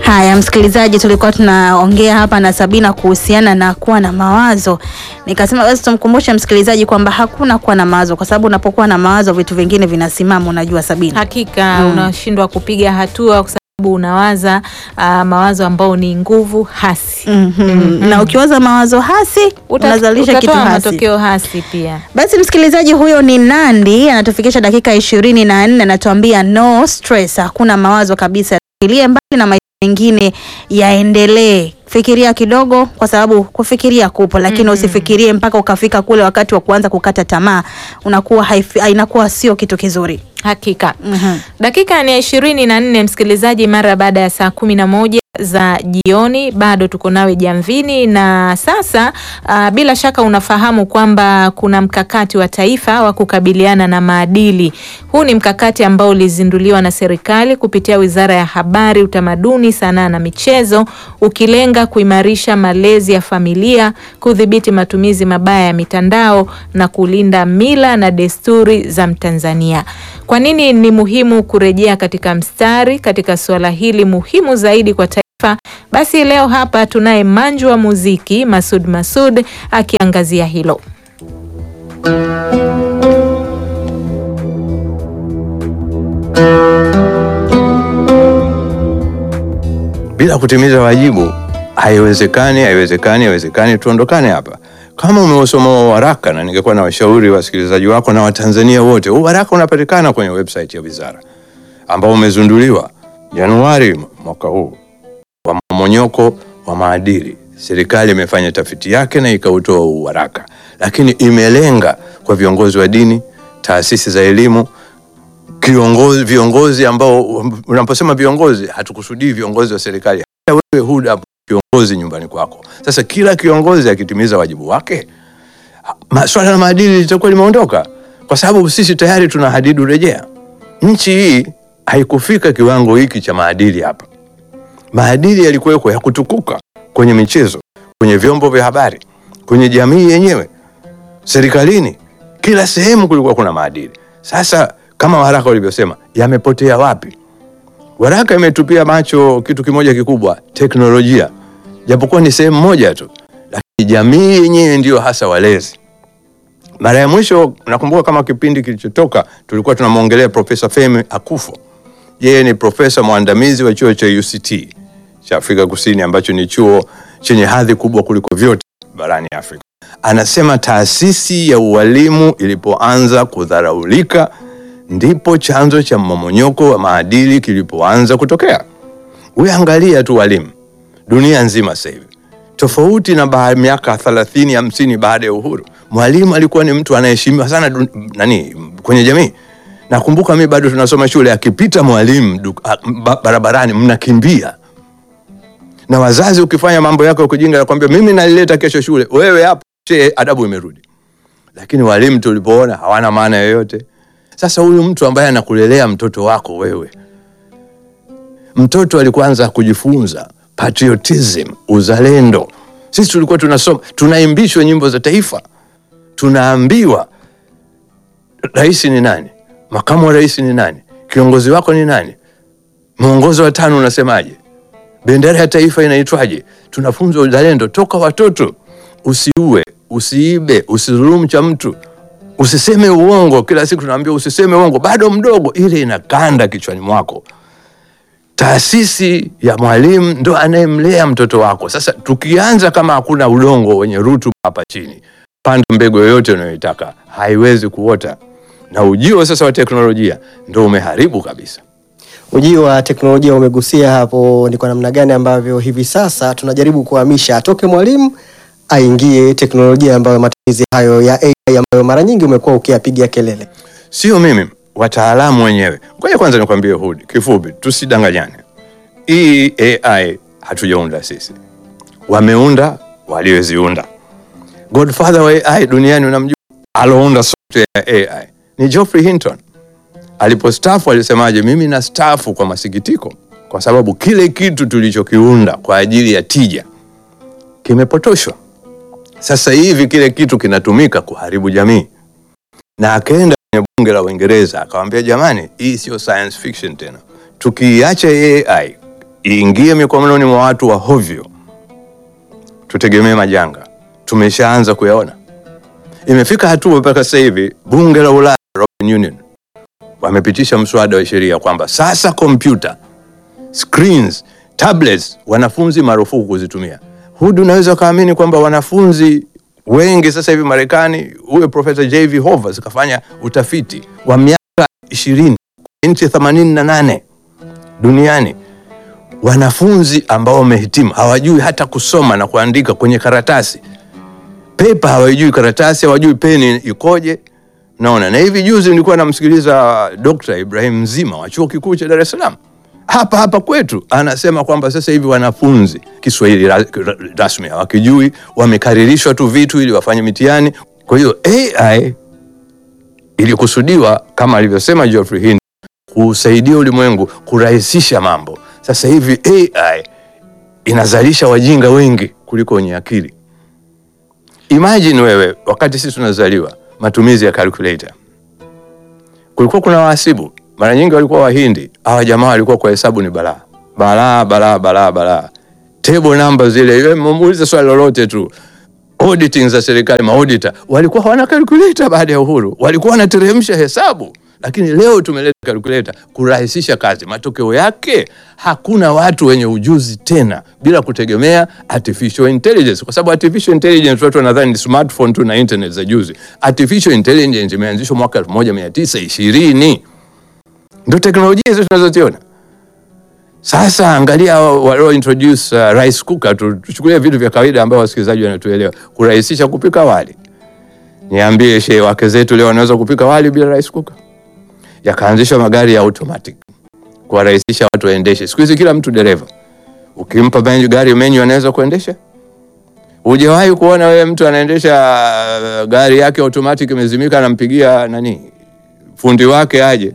Haya, msikilizaji, tulikuwa tunaongea hapa na Sabina kuhusiana na kuwa na mawazo. Nikasema basi tumkumbushe msikilizaji kwamba hakuna kuwa na mawazo, kwa sababu unapokuwa na mawazo vitu vingine vinasimama. Unajua Sabina, Hakika Mm. unashindwa kupiga hatua kwa sababu unawaza ah, mawazo ambao ni nguvu hasi. Mhm. na ukiwaza mawazo hasi Uta- unazalisha kitu utatoa hasi. matokeo hasi pia. Basi msikilizaji, huyo ni Nandi anatufikisha dakika ishirini na nne anatuambia no stress, hakuna mawazo kabisa, fikirie mbali na maisha mengine yaendelee. Fikiria kidogo, kwa sababu kufikiria kupo, lakini usifikirie mpaka ukafika kule wakati wa kuanza kukata tamaa, unakuwa haifi- inakuwa sio kitu kizuri. Hakika. Mhm. Dakika ni ya ishirini na nne msikilizaji, mara baada ya saa kumi na moja za jioni, bado tuko nawe jamvini. Na sasa ah, bila shaka unafahamu kwamba kuna mkakati wa taifa wa kukabiliana na maadili. Huu ni mkakati ambao ulizinduliwa na serikali kupitia Wizara ya Habari, Utamaduni, Sanaa na Michezo, ukilenga kuimarisha malezi ya familia, kudhibiti matumizi mabaya ya mitandao na kulinda mila na desturi za Mtanzania. Kwa nini ni muhimu kurejea katika mstari katika suala hili muhimu zaidi kwa taifa? Basi leo hapa tunaye manju wa muziki Masud Masud akiangazia hilo. bila kutimiza wajibu haiwezekani, haiwezekani, haiwezekani. Tuondokane hapa. Kama umeusoma huo waraka, na ningekuwa na washauri wasikilizaji wako na Watanzania wote, huu waraka unapatikana kwenye website ya wizara ambao umezunduliwa Januari mwaka huu wa mmonyoko wa maadili. Serikali imefanya tafiti yake na ikautoa huu waraka, lakini imelenga kwa viongozi wa dini, taasisi za elimu, kiongozi, viongozi ambao unaposema viongozi hatukusudii viongozi wa serikali, hata wewe huda kiongozi nyumbani kwako. Sasa kila kiongozi akitimiza wajibu wake, ma- swala la maadili litakuwa limeondoka, kwa sababu sisi tayari tuna hadidu rejea. Nchi hii haikufika kiwango hiki cha maadili hapa. Maadili yalikuweko ya kutukuka kwenye michezo, kwenye vyombo vya habari, kwenye jamii yenyewe, serikalini, kila sehemu kulikuwa kuna maadili. Sasa kama waraka ulivyosema, yamepotea wapi? Waraka imetupia macho kitu kimoja kikubwa, teknolojia, japokuwa ni sehemu moja tu, lakini jamii yenyewe ndiyo hasa walezi. Mara ya mwisho nakumbuka kama kipindi kilichotoka tulikuwa tunamwongelea Profesa Femi Akufo. Yeye ni profesa mwandamizi wa chuo cha UCT cha Afrika Kusini ambacho ni chuo chenye hadhi kubwa kuliko vyote barani Afrika. Anasema taasisi ya ualimu ilipoanza kudharaulika ndipo chanzo cha mmomonyoko wa maadili kilipoanza kutokea. Uangalia tu walimu dunia nzima sasa hivi, tofauti na ba miaka 30 50 baada ya uhuru, mwalimu alikuwa ni mtu anaheshimiwa sana dun, nani kwenye jamii. Nakumbuka mi bado tunasoma shule, akipita mwalimu du- a- ba- barabarani mnakimbia, na wazazi ukifanya mambo yako ya kujinga, nakwambia mimi nalileta kesho shule, wewe hapo che, adabu imerudi. Lakini walimu tulipoona hawana maana yoyote. Sasa huyu mtu ambaye anakulelea mtoto wako wewe, mtoto alikuanza kujifunza patriotism, uzalendo. Sisi tulikuwa tunasoma, tunaimbishwa nyimbo za taifa, tunaambiwa rais ni nani, makamu wa rais ni nani, kiongozi wako ni nani, mwongozo wa tano unasemaje, bendera ya taifa inaitwaje. Tunafunzwa uzalendo toka watoto. Usiue, usiibe, usidhulumu cha mtu, usiseme uongo. Kila siku tunaambia usiseme uongo, bado mdogo, ile inakanda kichwani mwako. Taasisi ya mwalimu ndo anayemlea mtoto wako. Sasa tukianza kama hakuna udongo wenye rutuba hapa chini, panda mbegu yoyote unayoitaka haiwezi kuota, na ujio sasa wa teknolojia ndo umeharibu kabisa. Ujio wa teknolojia umegusia hapo, ni kwa namna gani ambavyo hivi sasa tunajaribu kuhamisha atoke mwalimu aingie teknolojia ambayo matumizi hayo ya AI ambayo mara nyingi umekuwa ukiyapigia kelele. Sio mimi, wataalamu wenyewe. Ngoja kwanza nikwambie Hudi, kifupi, tusidanganyane. Hii AI hatujaunda sisi, wameunda walioziunda. Godfather wa AI duniani unamjua, alounda software ya AI ni Geoffrey Hinton. Alipostafu alisemaje? Mimi na stafu kwa masikitiko, kwa sababu kile kitu tulichokiunda kwa ajili ya tija kimepotoshwa. Sasa hivi kile kitu kinatumika kuharibu jamii, na akaenda kwenye bunge la Uingereza akawambia, jamani, hii sio science fiction tena, tukiiacha AI iingie mikononi mwa watu wa hovyo, tutegemee majanga. Tumeshaanza kuyaona. Imefika hatua mpaka sasa hivi bunge la Ulaya, European Union, wamepitisha mswada wa sheria kwamba sasa kompyuta, screens, tablets, wanafunzi marufuku kuzitumia. Hudu, unaweza ukaamini kwamba wanafunzi wengi sasa hivi Marekani, huyo Profesa JV Hovers kafanya utafiti wa miaka ishirini nchi themanini na nane duniani wanafunzi ambao wamehitimu hawajui hata kusoma na kuandika kwenye karatasi pepa, hawajui karatasi, hawajui peni ikoje. Naona na hivi juzi nilikuwa namsikiliza Dr. Ibrahim Mzima wa chuo kikuu cha Dar es Salaam hapa hapa kwetu, anasema kwamba sasa hivi wanafunzi Kiswahili ra- ra- rasmi hawakijui, wamekaririshwa tu vitu ili wafanye mitihani. Kwa hiyo AI ilikusudiwa kama alivyosema Geoffrey Hinton kusaidia ulimwengu kurahisisha mambo. Sasa hivi AI inazalisha wajinga wengi kuliko wenye akili. Imagine wewe, wakati sisi tunazaliwa, matumizi ya calculator, kulikuwa kuna wahasibu, mara nyingi walikuwa Wahindi. Hawa jamaa walikuwa kwa hesabu ni balaa balaa balaa balaa balaa, table number zile, yeye muulize swali lolote tu. Auditing za serikali, maauditor walikuwa hawana calculator. Baada ya uhuru walikuwa wanateremsha hesabu, lakini leo tumeleta calculator kurahisisha kazi. Matokeo yake hakuna watu wenye ujuzi tena, bila kutegemea artificial intelligence, kwa sababu artificial intelligence watu wanadhani ni smartphone tu na internet za juzi. Artificial intelligence imeanzishwa mwaka 1920 ndio teknolojia hizo tunazoziona sasa. Angalia walio introduce uh, rice cooker tu, tuchukulie vitu vya kawaida ambao wasikilizaji wanatuelewa, kurahisisha kupika wali. Niambie shehe, wake zetu leo wanaweza kupika wali bila rice cooker? Yakaanzishwa magari ya automatic kuwarahisisha watu waendeshe. Siku hizi kila mtu dereva, ukimpa menu, gari menyu anaweza kuendesha. Hujawahi kuona wewe mtu anaendesha uh, gari yake automatic imezimika, anampigia nani fundi wake aje,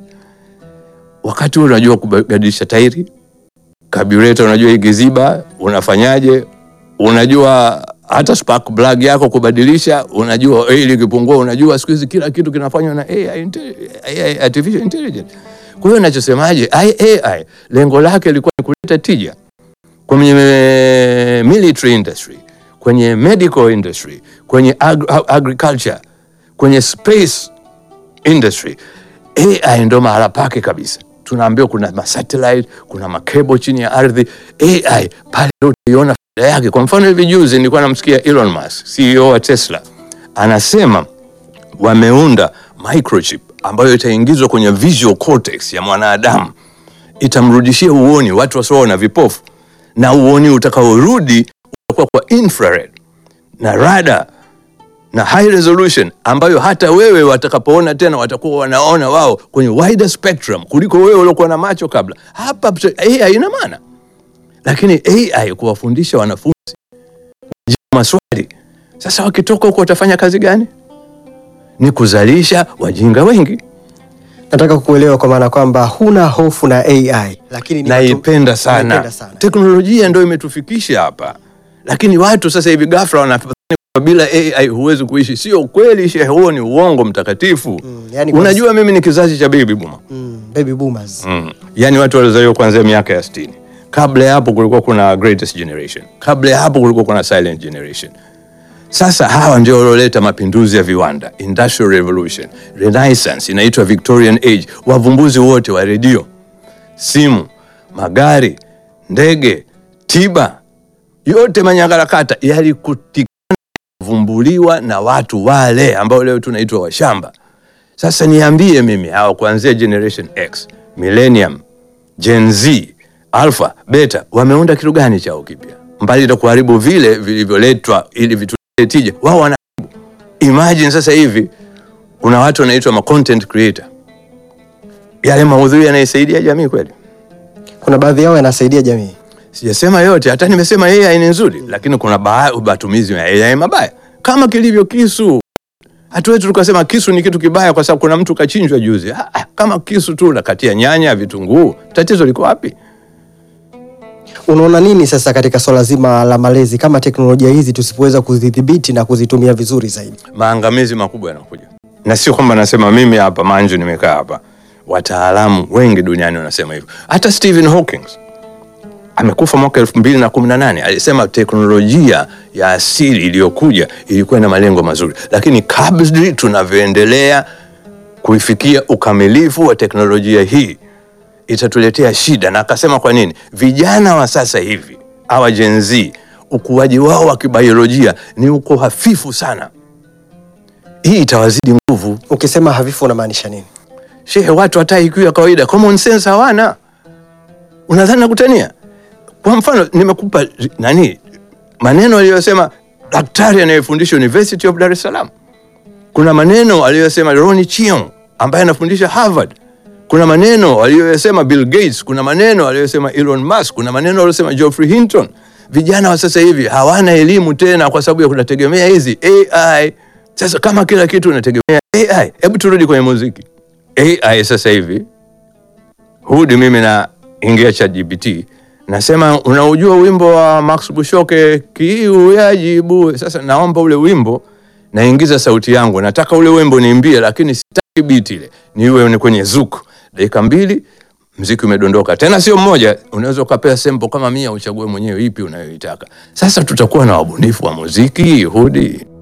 wakati huo unajua kubadilisha tairi, carburetor unajua ikiziba unafanyaje, unajua hata spark plug yako kubadilisha, unajua oil ikipungua, unajua siku hizi kila kitu kinafanywa na AI, inte- AI, artificial intelligence. Kwa hiyo nachosemaje, AI lengo lake lilikuwa ni kuleta tija kwenye military industry, kwenye medical industry, kwenye agri agriculture, kwenye space industry. AI ndo mahala pake kabisa. Tunaambiwa kuna masatellite, kuna makebo chini ya ardhi. AI pale ndo utaiona faida yake. Kwa mfano hivi juzi nilikuwa namsikia Elon Musk, CEO wa Tesla, anasema wameunda microchip ambayo itaingizwa kwenye visual cortex ya mwanadamu, itamrudishia uoni watu wasioona, vipofu, na uoni utakaorudi utakuwa kwa infrared na radar na high resolution ambayo hata wewe watakapoona tena watakuwa wanaona wao kwenye wider spectrum kuliko wewe uliokuwa na macho kabla. Hapa AI ina maana, lakini AI kuwafundisha wanafunzi kujibu maswali. Sasa wakitoka huko watafanya kazi gani? Ni kuzalisha wajinga wengi. Nataka kukuelewa kwa maana kwamba huna hofu na AI, lakini ni watu- Naipenda sana. Naipenda sana. Teknolojia ndio imetufikisha hapa, lakini watu sasa hivi ghafla wanadhani kwamba bila AI huwezi kuishi. Sio kweli, shehe, huo ni uongo mtakatifu. Mm, yani kwa- Unajua, mimi ni kizazi cha baby boomer. Mm, baby boomers. Mm. Yaani watu walizaliwa kuanzia miaka ya 60. Kabla ya hapo kulikuwa kuna greatest generation. Kabla ya hapo kulikuwa kuna silent generation. Sasa hawa ndio walioleta mapinduzi ya viwanda, industrial revolution, renaissance, inaitwa Victorian age. Wavumbuzi wote wa redio, simu, magari, ndege, tiba, yote manyangarakata yalikutikana vumbuliwa na watu wale ambao leo tunaitwa washamba. Sasa niambie mimi hawa kuanzia generation X, millennium, Gen Z, alpha, beta wameunda kitu gani chao kipya mbali na kuharibu vile vilivyoletwa ili vitulete tija? Wao wana imagine sasa hivi kuna watu wanaitwa ma content creator, yale maudhui yanaisaidia jamii kweli? Kuna baadhi yao yanasaidia jamii. Sijasema yote, hata nimesema AI ni nzuri, lakini kuna ba- matumizi ya AI mabaya, kama kilivyo kisu. Hatuwezi tukasema kisu ni kitu kibaya kwa sababu kuna mtu kachinjwa juzi. Ah, ah, kama kisu tu nakatia nyanya, vitunguu, tatizo liko wapi? Unaona nini sasa katika swala zima la malezi, kama teknolojia hizi tusipoweza kuzidhibiti na kuzitumia vizuri zaidi? Maangamizi makubwa yanakuja, na sio kwamba nasema mimi hapa Manju nimekaa hapa. Wataalamu wengi duniani wanasema hivyo. Hata Stephen Hawking amekufa mwaka elfu mbili na kumi na nane alisema teknolojia ya asili iliyokuja ilikuwa na malengo mazuri, lakini kadri tunavyoendelea kuifikia ukamilifu wa teknolojia hii itatuletea shida. Na akasema kwa nini vijana wa sasa hivi hawa Gen Z ukuaji wao wa kibiolojia ni uko hafifu sana, hii itawazidi nguvu. Ukisema hafifu unamaanisha nini? Shehe, watu hata IQ ya kawaida common sense hawana. Unadhani nakutania? Kwa mfano nimekupa ri- nani maneno aliyosema daktari anayefundisha University of Dar es Salaam. Kuna maneno aliyosema Ronnie Chiong ambaye anafundisha Harvard. Kuna maneno aliyosema Bill Gates, kuna maneno aliyosema Elon Musk, kuna maneno aliyosema Geoffrey Hinton. Vijana wa sasa hivi hawana elimu tena kwa sababu ya kunategemea hizi AI. Sasa kama kila kitu unategemea AI, hebu turudi kwenye muziki. AI sasa hivi hudi mimi na ingia ChatGPT nasema unaujua wimbo wa Max Bushoke kiu yajibu. Sasa naomba ule wimbo, naingiza sauti yangu, nataka ule wimbo niimbie, lakini sitaki beat ile, niwe ni kwenye zuku. Dakika mbili mziki umedondoka, tena sio mmoja, unaweza ukapea sample kama mia, uchague mwenyewe ipi unayoitaka. Sasa tutakuwa na wabunifu wa muziki hudi